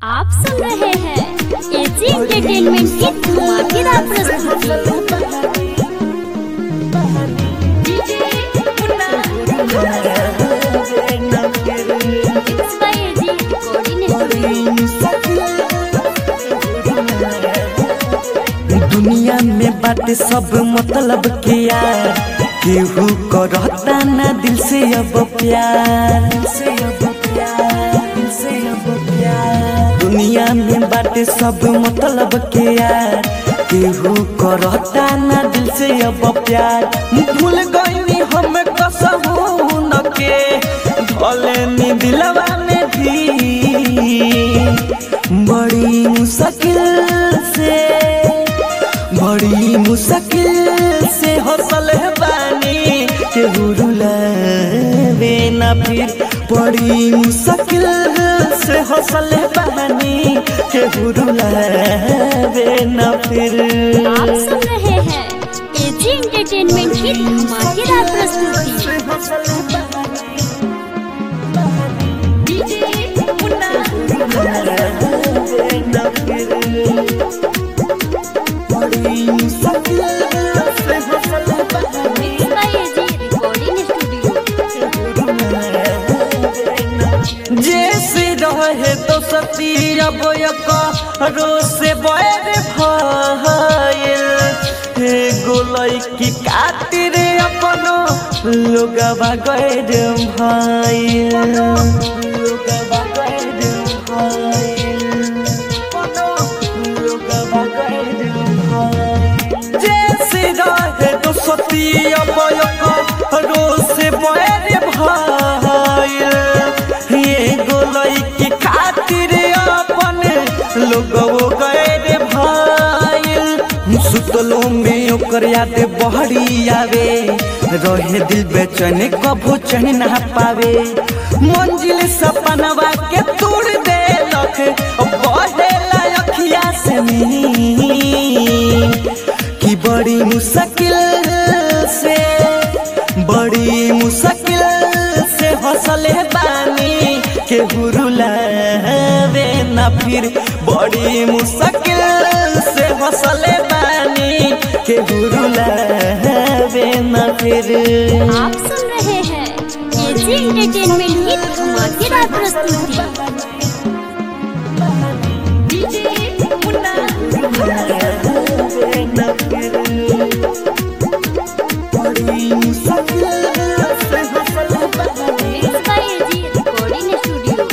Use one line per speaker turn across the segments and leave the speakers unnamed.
आप सुन रहे हैं एजी एंटरटेनमेंट की धमाकेदार प्रस्तुति It's by AG Recording
दुनिया में बाटे सब मतलब के यार केहू करता ना दिल से अब प्यार दिल से अब प्यार दिल से अब प्यार दुनिया में बाटे सब मतलब के यार केहू करता ना दिल से अब प्यार भूल गईनी हम कसहू न के धलेनी दिलवा में भी बड़ी मुश्किल से बड़ी मुश्किल से हौसल बानी के रुलावे ना फिर बड़ी मुश्किल से हौसल बानी के रुलावे ना फिर
आप सुन रहे हैं एजी एंटरटेनमेंट की धमाकेदार प्रस्तुति
बड़ी मुश्किल से हौसल बानी
It's by AG Recording Studio
जैसे रहे तो सती अब रो से बैर भइल हे गोलई की खातिर अपनो लोगवा गैर भइल लोगवा गैर भइल अपनो लोगवा गैर भइल जैसे रहे तो सती अब रो से बैर भइल ये गोलई की खातिर अपन लोगो गए भाईल सुतलो में ओकर याद बहरी आवे रहे दिल बेचैन कभू चैन ना पावे मंजिल सपनवा के तोड़ देलक बढ़ेला अखिया से नीर कि बड़ी मुश्किल से बड़ी मुश्किल से हौसले बानी के हुरुलावे ना फिर बड़ी मुश्किल से हौसले बानी के हुरुलावे ना फिर
आप सुन रहे हैं एजी एंटरटेनमेंट की धमाकेदार प्रस्तुति
बड़ी मुश्किल से हौसले बानी
It's by AG Recording Studio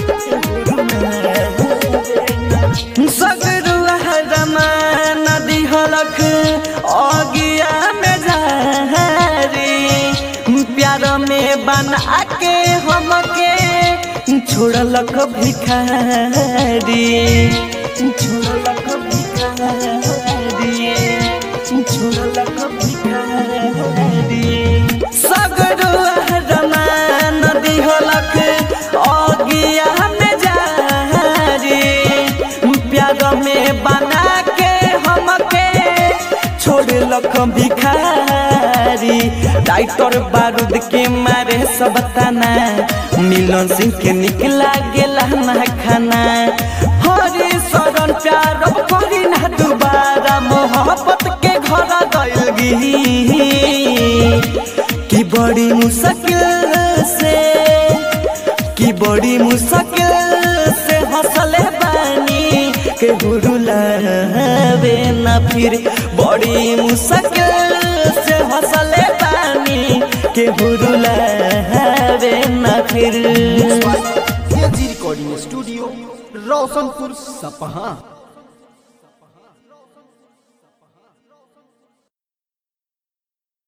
सगरुआ रमान दिहलक अगिया में झारी प्यार में बना के हमके छोड़लक भिखारी छोड़लक भिखारी छोड़लक भिखारी सगरुआ रमान दिहलक अगिया में झारी प्यार में बना के हमके छोड़लक भिखारी डाइटर बारूद के मारे सब तना मिलन सिंह के निकला गेला ना खाना हरे शरण प्यार अब करी ना दोबारा मोहब्बत के घर गइल गी कि बड़ी मुश्किल से कि बड़ी मुश्किल से हौसले बानी के हुरुलावे ना फिर बड़ी मुश्किल से हौसले बानी के हुरुलावे ना फिर
एजी रिकॉर्डिंग स्टूडियो रोशनपुर सपहा